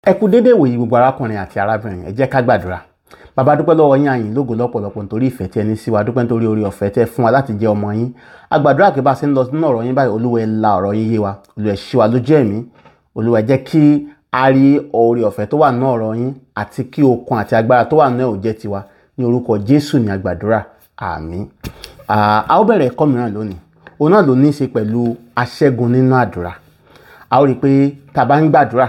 ẹ kú déédéé wòyí gbogbo arákùnrin àti arábìnrin ẹ jẹ́ ká gbàdúrà bàbá dúpẹ́ lọ́wọ́ yín àyìn lógo lọ́pọ̀lọpọ̀ nítorí ìfẹ́ tí ẹ ní sí wa dúpẹ́ nítorí orí ọ̀fẹ́ tẹ́ fún wa láti jẹ́ ọmọ yín agbàdúrà kí bá ṣe ń lọ nínú ọ̀rọ̀ yín báyìí olúwa ẹ la ọ̀rọ̀ yín yé wa olúwa ẹ ṣí wa lójú ẹ̀mí olúwa ẹ jẹ́ kí a rí orí ọ̀fẹ́ tó wà nínú ọ̀rọ̀ yín àti kí okun àti agbára tó wà nínú ẹ̀ ò jẹ́ tiwa ní orúkọ jésù ní agbàdúrà àmín a ó bẹ̀rẹ̀ ẹ̀kọ́ mìíràn lónìí òun náà ló ní í ṣe pẹ̀lú aṣẹ́gun nínú àdúrà a ó rí i pé tá a bá ń gbàdúrà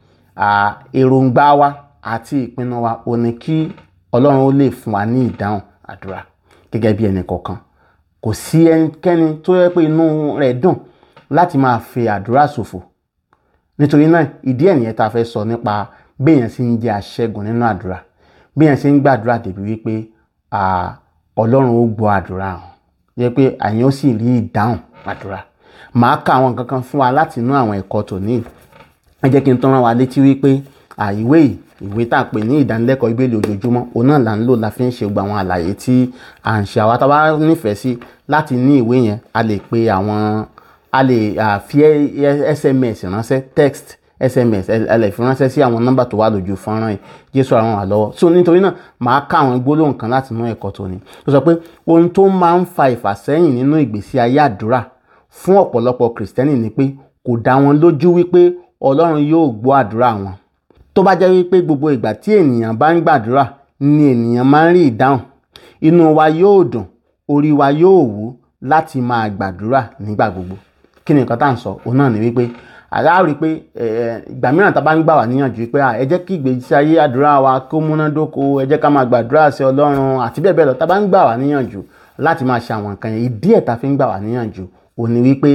èròǹgbà wa àti ìpinnu wa ò ní kí ọlọ́run ó lè fún wa ní ìdáhùn àdúrà gẹ́gẹ́ bí ẹnì kọ̀ọ̀kan kò sí ẹnikẹ́ni tó yẹ pé inú rẹ̀ dùn láti máa fi àdúrà ṣòfò nítorí náà ìdí ẹ̀ nìyẹn tá a fẹ́ sọ nípa béèyàn sì ń jẹ́ aṣẹ́gun nínú àdúrà béèyàn sì ń gbàdúrà débi wípé ọlọ́run ó gbọ́ àdúrà hàn yẹ pé àyàn ó sì rí ìdáhùn àdúrà màá ka àwọn nǹkan kan fún wa láti inú àwọn ẹ̀kọ́ tòní ẹ jẹ́ kí n tán rán wa létí wípé ìwé yìí ìwé tá a pè ní ìdánilẹ́kọ̀ọ́ ìbéèlè ojoojúmọ́ òun náà là ń lò la fi ń ṣe gbogbo àwọn àlàyé tí à ń ṣe àwa tá a bá nífẹ̀ẹ́ sí láti ní ìwé yẹn a lè pe àwọn a lè fi sms ránṣẹ́ text sms ẹ lè fi ránṣẹ́ sí àwọn nọ́mbà tó wà lójú fọ́nrán yìí jésù ràn wá lọ́wọ́ so nítorí náà màá ká àwọn gbólóhùn kan láti inú ẹ̀kọ́ tòní tó sọ pé ohun tó máa ń fa ìfàsẹ́yìn nínú ìgbésí ayé àdúrà fún ọ̀pọ̀lọpọ̀ kìrìsìtẹ́nì ni pé kò dá wọn lójú wípé ọlọ́run yóò gbọ́ àdúrà wọn tó bá jẹ́ wípé gbogbo ìgbà tí ènìyàn bá ń gbàdúrà ni ènìyàn máa ń rí ìdáhùn inú wa yóò dùn orí wa yóò wú láti máa gbàdúrà nígbà gbogbo kí ni nǹkan tá à ń sọ òun náà ni wípé àlá rí i pé ìgbà mìíràn tá a bá ń gbà wá níyànjú pé ẹ jẹ́ kí ìgbésí ayé àdúrà wa kó múnádóko ẹ jẹ́ ká máa gbàdúrà sí ọlọ́run àti bẹ́ẹ̀ bẹ́ẹ̀ lọ tá a bá ń gbà wá níyànjú láti máa ṣe àwọn nǹkan yẹn ìdí ẹ̀ tá a fi ń gbà wá níyànjú òun ni wípé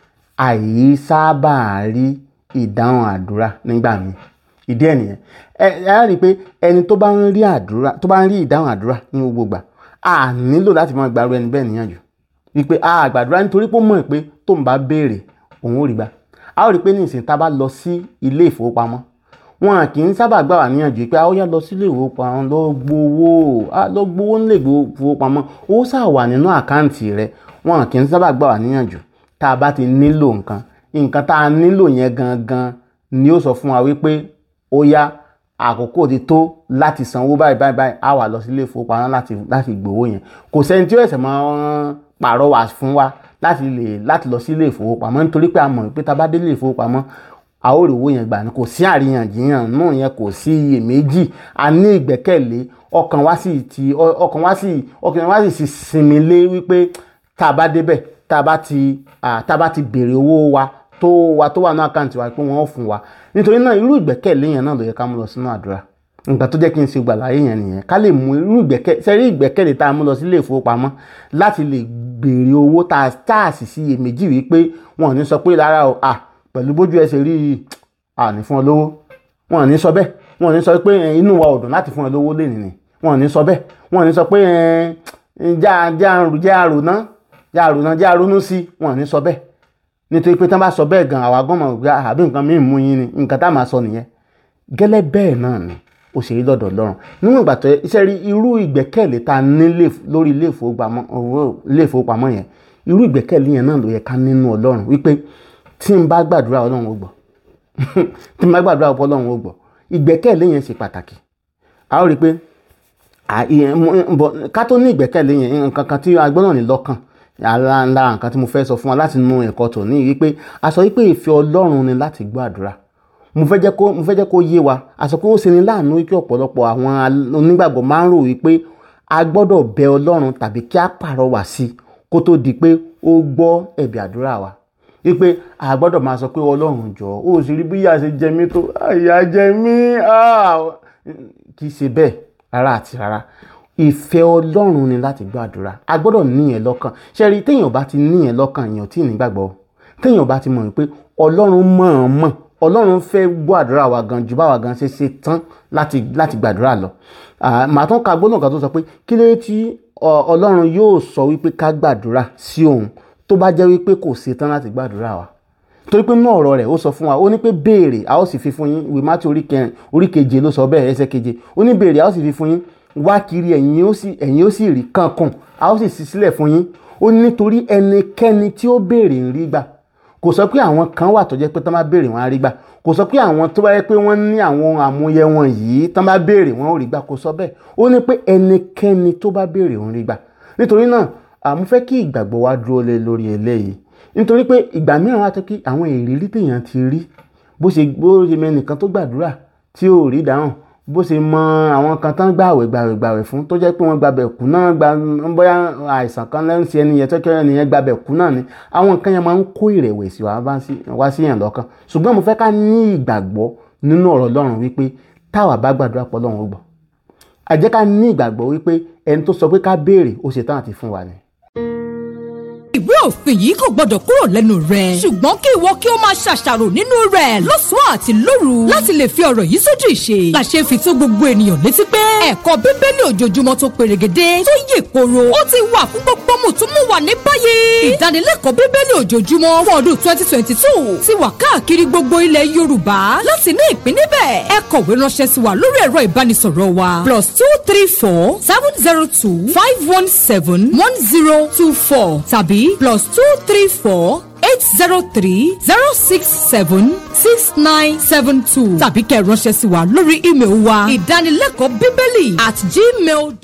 àìsábà rí ìdáhùn àdúrà nígbà míì ìdí ẹ̀ nìyẹn ẹ ẹ rí i pé ẹni tó bá ń rí àdúrà tó bá ń rí ìdáhùn àdúrà ní gbogbo gbà á nílò láti máa gbàrú ẹni bẹ́ẹ̀ níyànjú wípé a gbàdúrà nítorí pé ó mọ̀ pé tó ń bá béèrè òun ò rí gbà a ó rí i pé nísìnyí tá a bá lọ sí ilé ìfowópamọ́ wọn kì í sábà gbà wá níyànjú pé a ó yá lọ sí ilé ìfowópamọ́ lọ gbowó lọ gbowó nílé ìfowópamọ́ owó sáà wà nínú àkáǹtì rẹ wọn kì í sábà gbà wá níyànjú tá a bá ti nílò nǹkan nǹkan tá a nílò yẹn gangan ni ó sọ fún wa wípé ó yá àkókò ti tó láti sanwó báyìí báyìí báyìí á wà lọ sí ilé ìfowópamọ́ láti láti gbowó yẹn kò sẹ́ni tí ó ẹ̀sẹ̀ máa ń pàrọwà fún wa láti lè láti lọ sí ilé ìfowópamọ́ nítorí pé a mọ̀ pé tá a bá dé ilé ìfowópamọ́ a ó rí owó yẹn gbà ní kò sí àríyànjiyàn náà yẹn kò sí iyèméjì a ní ìgbẹ́kẹ̀lé ọkàn wa sì ti ọkàn wa sì ọkàn wa sì sì sinmi lé wípé tá a bá débẹ̀ tá a bá ti tá a bá ti béèrè owó wa tó wa tó wà ní àkáǹtì wa pé wọ́n ó fún wa nítorí náà irú ìgbẹ́kẹ̀lé yẹn náà ló yẹ ká mú lọ sínú àdúrà nǹkan tó jẹ́ kí n ṣe gbàláyé yẹn nìyẹn ká lè mú irú ìgbẹ́kẹ̀lé sẹ́rí ìgbẹ́kẹ̀lé tá a mú lọ sí ilé ìfowópamọ́ láti lè béèrè owó tá a tá a sì sí iyèméjì wípé wọn ò ní sọ pé lára o à pẹ̀lú bójú ẹsẹ̀ rí i à ní fún ọ lówó wọn ò ní sọ bẹ́ẹ̀ wọn ò ní sọ pé inú wa ò dùn láti fún ọ lówó lè nìyẹn wọn ò ní sọ bẹ́ẹ̀ wọn ò ní sọ pé já já já àròná já àròná já àrònú sí wọn ò ní sọ bẹ́ẹ̀ nítorí pé tí wọ́n bá sọ bẹ́ẹ̀ gan àwa gbọ́n mọ̀ pé àbí nǹkan míì mú yín ni nǹkan tá a máa sọ nìyẹn gẹ́lẹ́ bẹ́ẹ̀ náà ni ó ṣe rí lọ́dọ̀ Ọlọ́run níwọ̀n ìgbà tó iṣẹ́ rí irú ìgbẹ́kẹ̀lé tá a ní lórí ilé ìfowópamọ́ yẹn irú ìgbẹ́kẹ̀lé yẹn náà ló yẹ ká nínú Ọlọ́run wípé tí n bá gbàdúrà Ọlọ́run ó gbọ́ tí n bá gbàdúrà Ọlọ́run ó gbọ́ ìgbẹ́kẹ̀lé yẹn ṣe pàtàkì a ó rí i pé ká tó ní ìgbẹ́kẹ̀lé yẹn nǹkan kan tí a gbọ́dọ̀ ní lọ́kàn ara ńlá nǹkan tí mo fẹ́ sọ fún wa láti nu ẹ̀kọ́ tòní wípé a sọ wípé ìfẹ́ Ọlọ́run ni láti gbọ́ àdúrà mo fẹ́ jẹ́ kó mo fẹ́ jẹ́ kó yé wa a sọ pé ó ṣe ni láàánú wípé ọ̀pọ̀lọpọ̀ àwọn onígbàgbọ́ máa ń rò wípé a gbọ́dọ̀ bẹ Ọlọ́run tàbí kí a pàrọwà sí kó tó di pé ó gbọ́ ẹ̀bẹ̀ àdúrà wa wípé a gbọ́dọ̀ máa sọ pé Ọlọ́run jọ ó sì rí bí ìyà ṣe jẹ mí tó ìyà jẹ mí kì í ṣe bẹ́ẹ̀ rárá àti rárá ìfẹ́ ọlọ́run ni láti gbàdúrà a gbọ́dọ̀ níyẹn lọ́kàn ṣe rí téèyàn bá ti níyẹn lọ́kàn èèyàn tí ì nígbàgbọ́ téèyàn bá ti mọ̀ pé ọlọ́run mọ̀-ọ́n-mọ̀ ọlọ́run fẹ́ gbọ́ àdúrà wa gan ju báwa gan ṣe ṣe tán láti láti gbàdúrà lọ màá tún ka gbólóhùn kan tó sọ pé kí ló tí ọlọ́run yóò sọ wípé ká gbàdúrà sí òun tó bá jẹ́ wípé kò ṣe tán láti gbàdúrà wa torí pé nínú ọ̀rọ̀ rẹ̀ ó sọ fún wa ó ní pé béèrè a ó sì fi fún yín ìwé mátí orí keje ló sọ bẹ́ẹ̀ ẹsẹ̀ keje ó ní béèrè a ó sì fi fún yín wá kiri ẹ̀yin ó sì ẹ̀yin ó sì rí kankan a ó sì ṣí sílẹ̀ fún yín ó ní nítorí ẹnikẹ́ni tí ó béèrè ń rí gbà kò kò sọ pé àwọn kan wà tó jẹ́ pé tán bá béèrè wọn á rí gbà kò sọ pé àwọn tó bá yẹ pé wọ́n ní àwọn àmúyẹ wọn yìí tán bá béèrè wọn ò rí gbà kò sọ bẹ́ẹ̀ ó ní pé ẹnikẹ́ni tó bá béèrè òun rí gbà nítorí náà àmú fẹ́ kí ìgbàgbọ́ wa dúró lé lórí eléyìí nítorí pé ìgbà mìíràn wá tó kí àwọn ìrírí téèyàn ti rí bó ṣe bó ṣe mẹ́nìkan tó gbàdúrà tí ò rí dáhùn bó ṣe mọ àwọn kan tán gbàwẹ̀ gbàwẹ̀ gbàwẹ̀ fún tó jẹ́ pé wọ́n gbàbẹ̀ kú náà gba bóyá àìsàn kan lẹ́nu sí ẹni yẹn tó kẹ́rẹ́ nìyẹn gbàbẹ̀ kú náà ni àwọn nǹkan yẹn máa ń kó ìrẹ̀wẹ̀sì wá sí yẹn lọ́kàn ṣùgbọ́n mo fẹ́ ká ní ìgbàgbọ́ nínú ọ̀rọ̀ Ọlọ́run wípé táwa bá gbàdúrà pọ̀ Ọlọ́run ó gbọ́ àjẹ́ ká ní ìgbàgbọ́ wípé ẹni tó sọ pé ká béèrè ó ṣetán àti fún wa ni ìwé òfin yìí kò gbọdọ̀ kúrò lẹ́nu rẹ̀. ṣùgbọ́n kí ìwọ kí o máa ṣàṣàrò nínú rẹ̀ lọ́sàn-án àti lóru láti lè fi ọ̀rọ̀ yìí sójú ìṣe. làṣẹ fi tó gbogbo ènìyàn létí pé ẹ̀kọ́ bíbélì ojoojúmọ́ tó perégedé tó yè koro ó ti wà fún gbogbo mùtúmùwà ní báyìí. ìdánilẹ́kọ̀ọ́ bíbélì ojoojúmọ́ fún ọdún twenty twenty two ti wà káàkiri gbogbo ilẹ̀ yorùbá láti ní ìpín níbẹ̀. ẹ kọ̀wé ránṣẹ́ sí wa lórí ẹ̀rọ ìbánisọ̀rọ̀ wa plus two three four seven zero two five one seven one zero two four tàbí plus two three four eight zero three zero six seven six nine seven two tàbí kẹ́ ẹ ránṣẹ́ sí wa lórí ímeèlì wa ìdánilẹ́kọ̀ọ́ bíbélì at gmail.